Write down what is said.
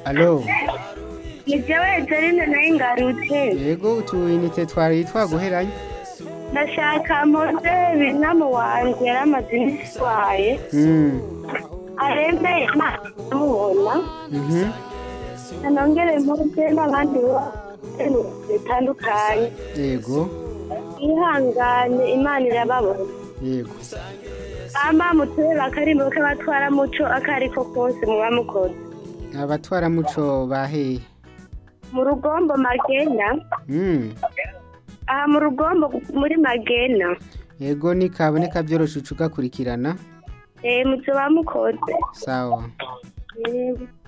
alo ni jewe Ezeline nayo ngarutse yego utuyinite twari twaguheranye ndashaka mpoze binamu wanje yari amaze iminsi arwaye Mm, arembe imana iramubona mhm, anongere mpoze n'abandi bose bitandukanye yego ihangane imana irababona yego amba muturere akarimbo k'abatwara muco akariko kose muba mukoze abatwaramuco baheye mu rugombo magena Mm, aha mu rugombo muri magena yego nikaboneka byoroshe uca ugakurikirana eh muzoba mukoze sawa Eh,